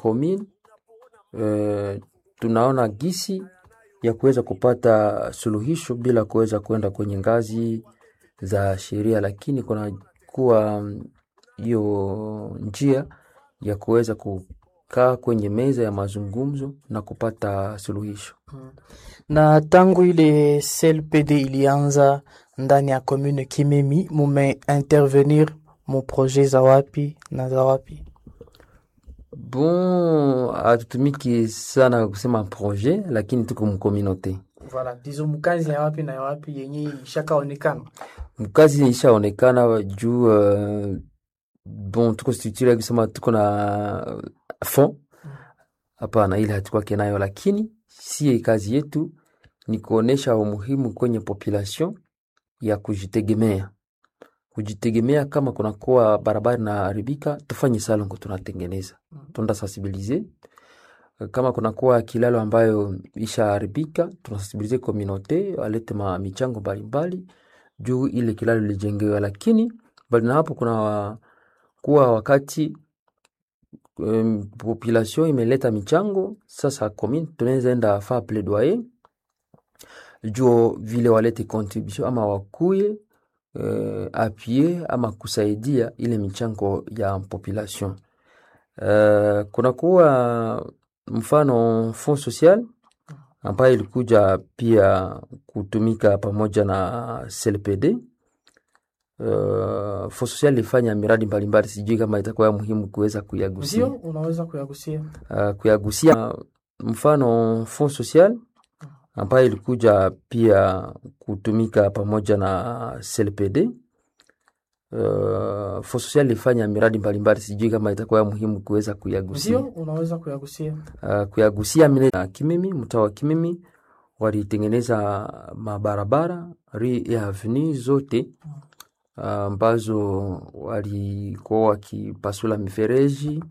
commune eh, tunaona gisi ya kuweza kupata suluhisho bila kuweza kwenda kwenye ngazi za sheria, lakini kuna kuwa mm, hiyo njia ya kuweza kukaa kwenye meza ya mazungumzo na kupata suluhisho. Na tangu ile CLPD ilianza ndani ya commune Kimemi, mume intervenir mu projet za wapi na za wapi? Bon, hatutumiki sana kusema projet, lakini tuko mkominote Voilà, dizo mkazi ya wapi na ya wapi yenye ishakaonekana. mkazi ishaonekana juu uh, bon tuko structure kusema tuko na fond hapana, ile hatukwake nayo, lakini sie kazi yetu ni kuonesha umuhimu kwenye population ya kujitegemea. Kujitegemea, kama kunakuwa barabara inaharibika, tufanye salongo, tunatengeneza, tunaenda sensibilize. Kama kunakuwa kilalo ambayo ishaharibika, tunasensibilize komunote walete ma michango mbalimbali juu ile kilalo lijengewe, lakini bali na hapo kuna kuwa wakati um, population imeleta michango sasa, commune tunaweza enda fa plaidoyer juu vile walete contribution ama wakuye uh, appuyer ama kusaidia ile michango ya population. Uh, kunakuwa mfano fond social ambayo ilikuja pia kutumika pamoja na CLPD. Uh, fond social ilifanya miradi mbalimbali, sijui kama itakuwa ya muhimu kuweza kuyagusia Ndio, unaweza kuyagusia. uh, kuyagusia mfano fond social ambayo ilikuja pia kutumika pamoja na CLPD. Uh, fond social ilifanya miradi mbalimbali, sijui kama itakuwa ya muhimu kuweza kuyagusia Ndio, unaweza kuyagusia. uh, kuyagusia mine na Kimimi, mtaa wa Kimimi walitengeneza mabarabara ri ya avenue zote uh, ambazo walikuwa wakipasula mifereji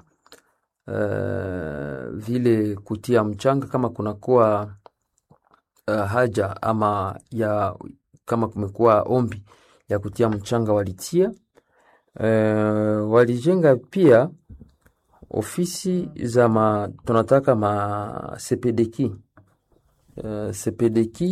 uh, vile kutia mchanga kama kunakuwa uh, haja ama ya kama kumekuwa ombi ya kutia mchanga walitia. Uh, walijenga pia ofisi za ma, tunataka ma CPDK uh, CPDK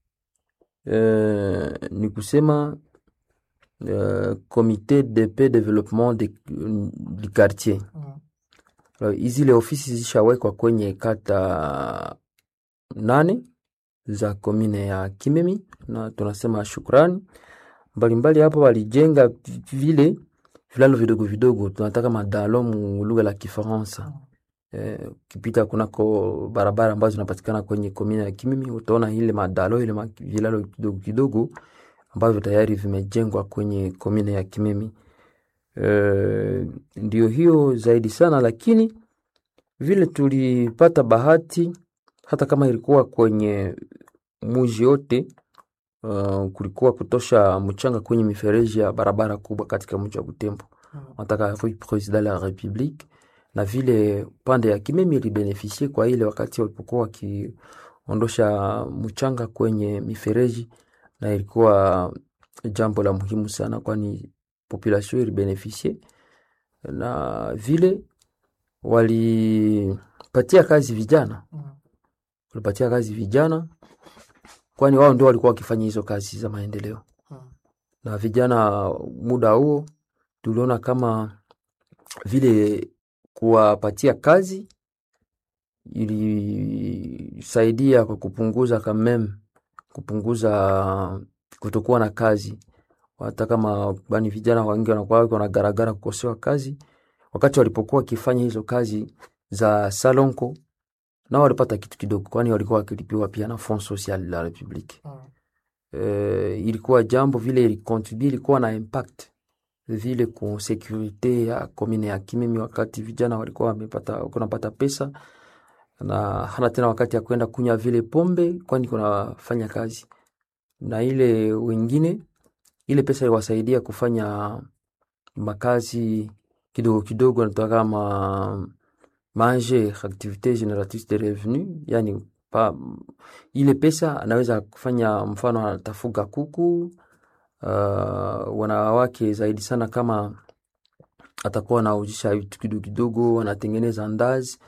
uh, ni kusema uh, Comité de paix développement de, du quartier. Alors, hizi le ofisi zishawekwa kwenye kata nane za komine ya Kimemi na tunasema shukrani mbalimbali. Hapo walijenga vile vilalo vidogo vidogo, tunataka madalo mu lugha la Kifaransa. Eh, ukipita kunako barabara ambazo zinapatikana kwenye komine ya Kimimi utaona ile madalo ile ma, vilalo kidogo kidogo ambavyo tayari vimejengwa kwenye komine ya Kimimi. Eh, ndio hiyo zaidi sana, lakini vile tulipata bahati hata kama ilikuwa kwenye muji yote uh, kulikuwa kutosha mchanga kwenye mifereji ya barabara kubwa katika mji wa Butembo nataka rue President la Republique, na vile pande ya Kimemi ilibenefisie kwa ile wakati walipokuwa wakiondosha mchanga kwenye mifereji, na ilikuwa jambo la muhimu sana, kwani population ilibenefisie na vile walipatia kazi vijana walipatia kazi vijana, kwani wao ndio walikuwa wakifanya hizo kazi za maendeleo. Na vijana muda huo tuliona kama vile kuwapatia kazi ilisaidia kwa kupunguza kamem, kupunguza kutokuwa na kazi. Hata kama bani vijana wengi wanakuwa wanagaragara kukosewa kazi, wakati walipokuwa wakifanya hizo kazi za salonko nao walipata kitu kidogo, kwani walikuwa wakilipiwa pia na Fond Social la Republique. Uh, ilikuwa jambo vile ilikontribue, ilikuwa na impact vile ku securite ya komine ya Kimimi, wakati vijana walikuwa wamepata kunapata pesa na hana tena wakati ya kwenda kunywa vile pombe, kwani kunafanya kazi na ile wengine, ile pesa iliwasaidia kufanya makazi kidogo kidogo, natoka kama manger activite generatrice de revenu, yani pa, ile pesa anaweza kufanya, mfano anatafuga kuku uh, wanawake zaidi sana, kama atakuwa anaujisha vitu kidogo kidogo, anatengeneza ndazi